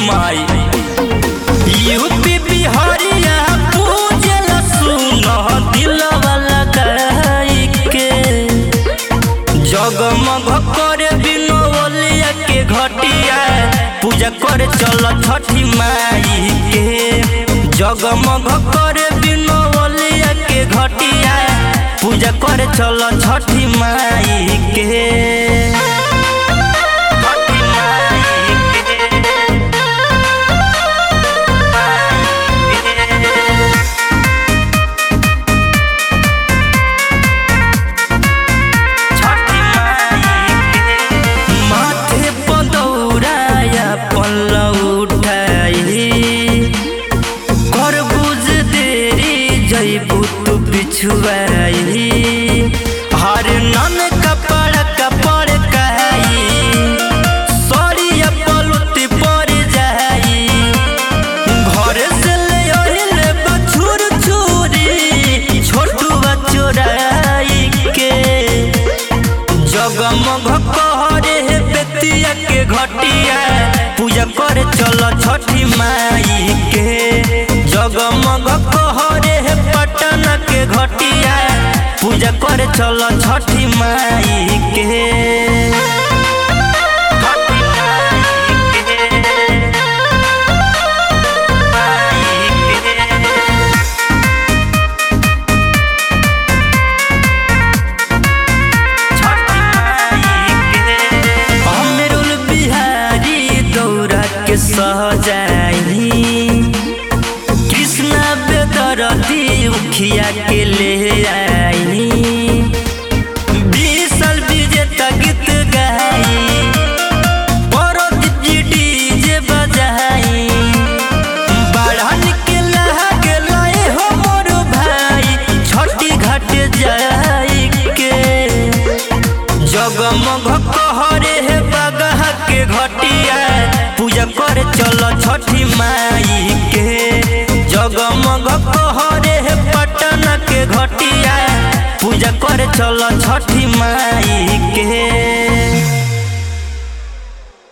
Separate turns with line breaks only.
माई UP बिहारिया पूजल सुन दिलवा लगाई के जगमग करे बिनोलिया के घटिया पूजा करे चल छठी माई के जगमग करे बिनोलिया के घटिया पूजा करे चल छठी माई के छठी माई के छठी माई के माथे पदौराया पल्लव उठाई कर बुझ देरी जैबू तू बिछुआई हर नन कपड़ कपड़ कहाई सरिया पलुती पड़ जाई घर से ले ओहिले बछुर छुरी छोटुआ चोराई के जगमग कहरे हे बेतिया के घटिया पूजा करे चल छठी माई के जगमग कहरे हे पटना के घटिया पूजा करे चल छठी माई के छठी माई के अमरुल बिहारी दौरा के सहजाई कृष्णा बेदरती उखिया के ले आई बीसल विजेता गीत गाई परदीप जी डीजे बजाई बाढ़न के लहा के लाए हो मोर भाई छठी घाट जाई के जगमग कहरे हे बगह के घटिया पूजा करे चल छठी माई के जगमग कहरे हे पटना के घटिया पूजा करे चल छठी माई के